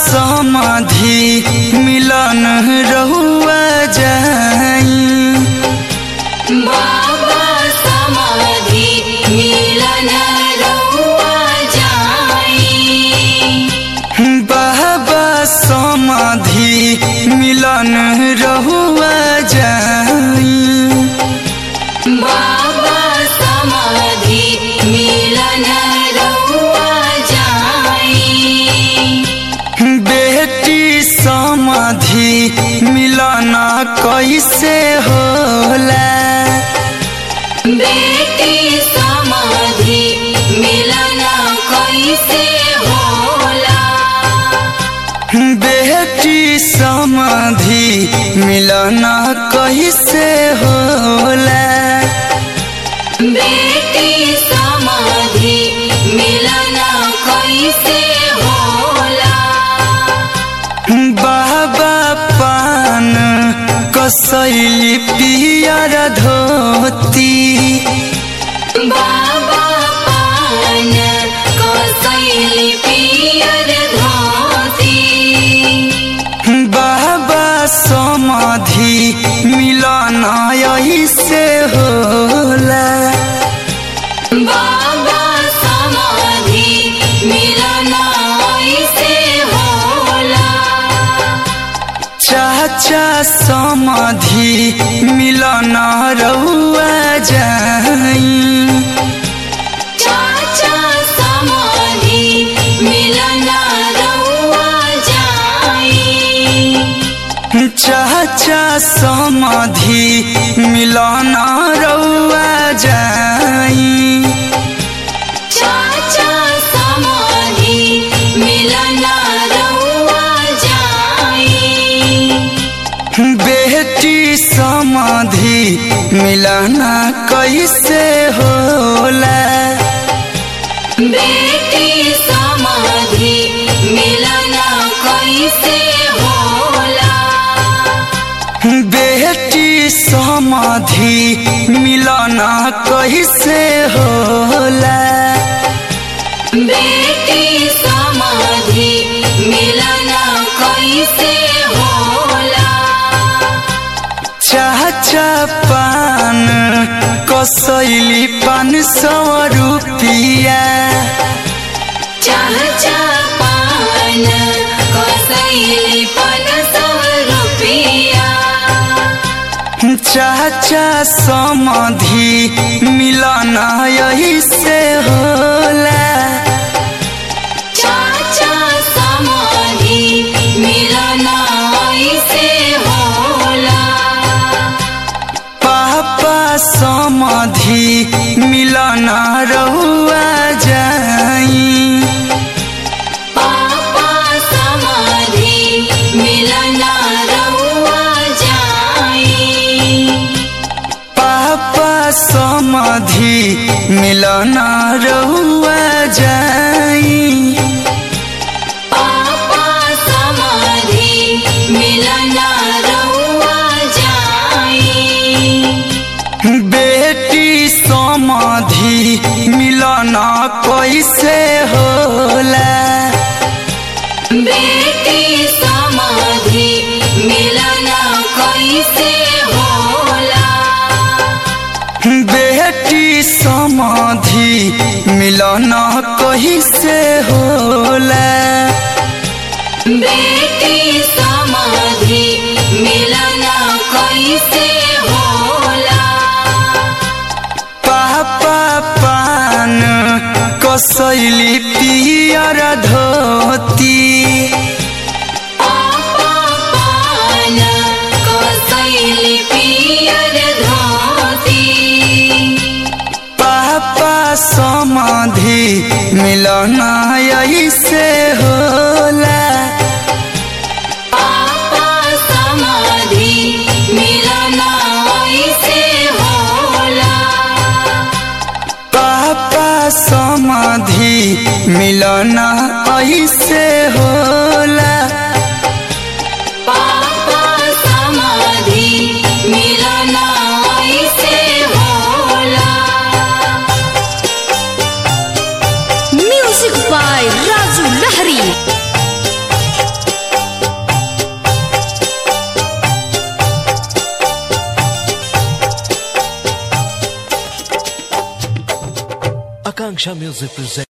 समाधि मिलन रहुआ जाई बाबा समाधि मिलन रहुआ जाई बाबा समाधि मिलन रहुआ जाई बाबा समाधि मिलन रहुआ जाई बेटी समाधि मिलन कैसे होला बेटी समाधि मिलन कैसे होला बेटी समाधि मिलन कैसे होला बेटी समाधि मिलन कैसे होला बाबा पान कसैली पियर धोती बाबा पान कसैली पियर धोती बाबा समाधि मिलन ऐसे होला बाबा समाधि मिलन ऐसे होला चाचा समाधि मिलन रहुआ जाई चाचा समाधि मिलन रहुआ जाई चाचा समाधि मिलन रहुआ जाई चाचा समाधि मिलन रहुआ जाई बेटी समाधि मिलन कैसे होला बेटी समाधि मिलन कैसे होला बेटी समाधि मिलन कैसे होला बेटी समाधि मिलन कैसे होला चाचा पान कसैली पान सौ रुपिया चाचा पान कसैली पान सौ रुपिया चाचा समाधि मिलन ऐसे होला चाचा समाधि मिलन ऐसे होला पापा समाधि मिलन रहुआ जाई पापा समाधि मिलन रहुआ जाई पापा समाधि मिलन रहुआ जाई पापा समाधि मिलन रहुआ जाई बेटी समाधि मिलन कैसे होला बेटी समाधि मिलन कैसे होला बेटी समाधि मिलन कैसे होला बेटी समाधि मिलन कैसे होला पापा पान कसैली पियर धोती पापा पान कसैली पियर धोती पापा समाधि मिलन ऐसे होला पापा समाधि मिलन ऐसे होला पापा समाधि मिलन ऐसे होला पापा समाधि मिलन ऐसे होला म्यूजिक बाय राजू लहरी Akanksha Music presents.